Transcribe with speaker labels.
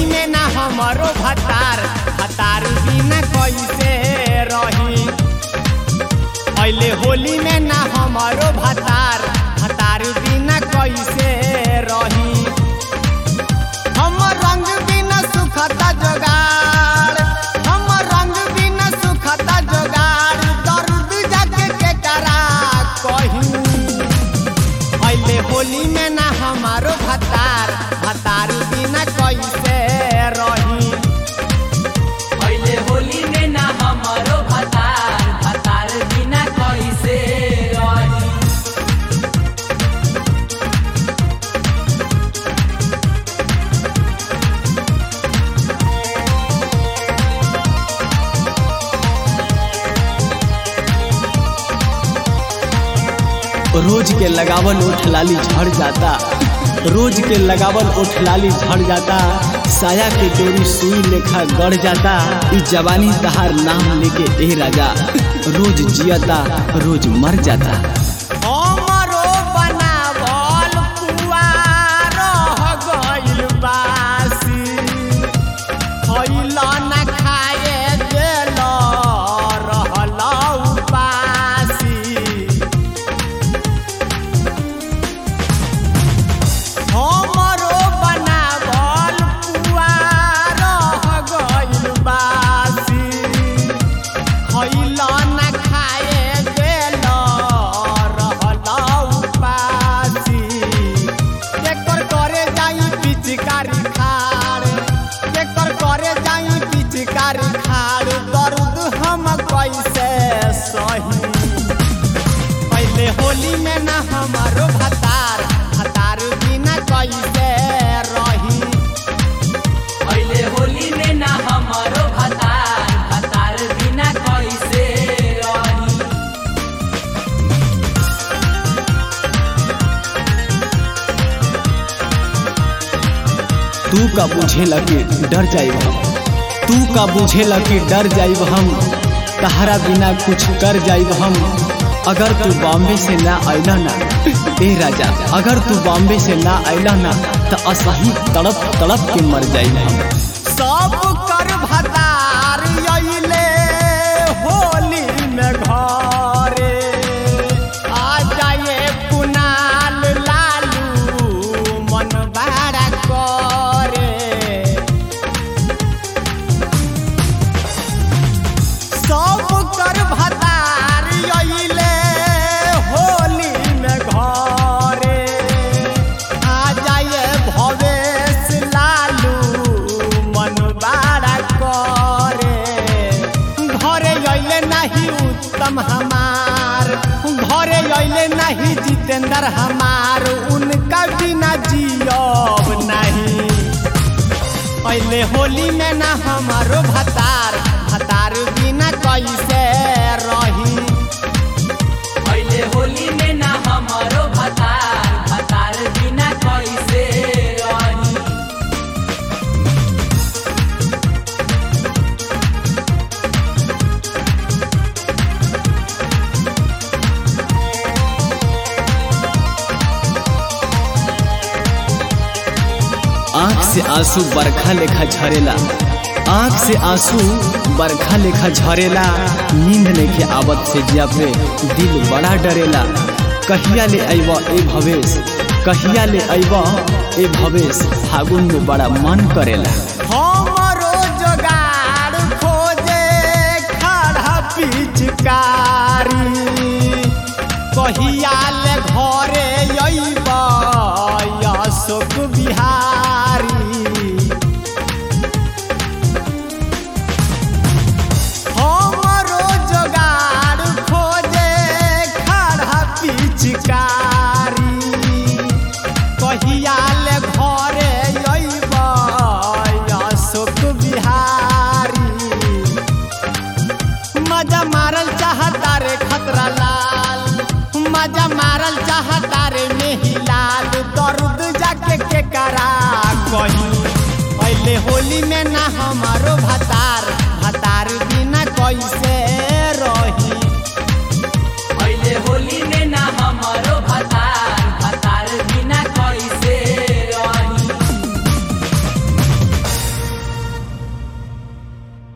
Speaker 1: होली में ना हमारो भतार भतार बिना कैसे रही अइले होली में ना हमारो भतार भतार बिना कैसे रही हम रंग बिना सुखता जोगार हम रंग बिना सुखता जोगार दर्द जाके के करा कहीं अइले होली में ना हमारो भतार भतार बिना कैसे रही
Speaker 2: पहले होली में ना हमारो भतार भतार बिना कैसे रही
Speaker 3: रोज के लगावल ओठ लाली झड़ जाता रोज के लगावल ओठ लाली झड़ जाता साया के डोरी सुई लेखा गड़ जाता ई जवानी तहार नाम लेके ए राजा रोज जियता रोज मर जाता
Speaker 1: हमरो बनावल पुआ रह गइल बासी खइला ना खाए देल रहल उपासी हमरो बनावल पुआ रह गइल बासी खइला ना खाए देल रहल उपासी एकर करे जाई पिचकारी खाड़ एकर करे जाई पिचकारी खाड़ दर्द हम कैसे सही पहले होली में ना हमारो भतार भतार बिना कैसे रही
Speaker 2: पहले होली में ना हमारो भतार भतार बिना कैसे रही
Speaker 3: तू का बुझेला कि डर जाइब हम तू का बुझेला कि डर जाइब हम तहरा बिना कुछ कर जाइब हम अगर तू बॉम्बे से ना अइला ना ए राजा अगर तू बॉम्बे से ना अइला ना तो असही तड़प तड़प के मर जाइब हम
Speaker 1: सब कर भतार अइले होली में घरे आ जाए कुनाल लालू मन बड़ा करे सब कर भतार अइले होली में घरे आ जाए भवेश लालू मन बड़ा करे घरे अइले नहीं उत्तम हमार घरे अइले नहीं जितेंद्र हमार उनका बिना जियब नहीं पहले होली में ना हमारो भतार भतार बिना कैसे रही
Speaker 2: पहले होली में ना हमारो भतार भतार बिना कैसे रही
Speaker 3: आँख से आंसू बरखा लेखा झरेला आँख से आंसू बरखा लेखा झरेला नींद लेके आवत से जिया पे दिल बड़ा डरेला कहिया ले अइब ए भवेश कहिया ले अइब ए भवेश फागुन में बड़ा मन करेला
Speaker 1: हमरो जोगाड़ खोजे खड़ा पिचकारी कहिया ले घरे अइब अशोक बिहारी हमरो जोगाड़ खोजे खड़ा पिचकारी कहिया ले घरे अइब अशोक बिहारी मजा मारल चाहता रे खतरा लाल मजा मारल चाहता रे मेही लाल दर्द जाके के करा कहीं पहले होली में ना हमारो भतार भतार बिना कैसे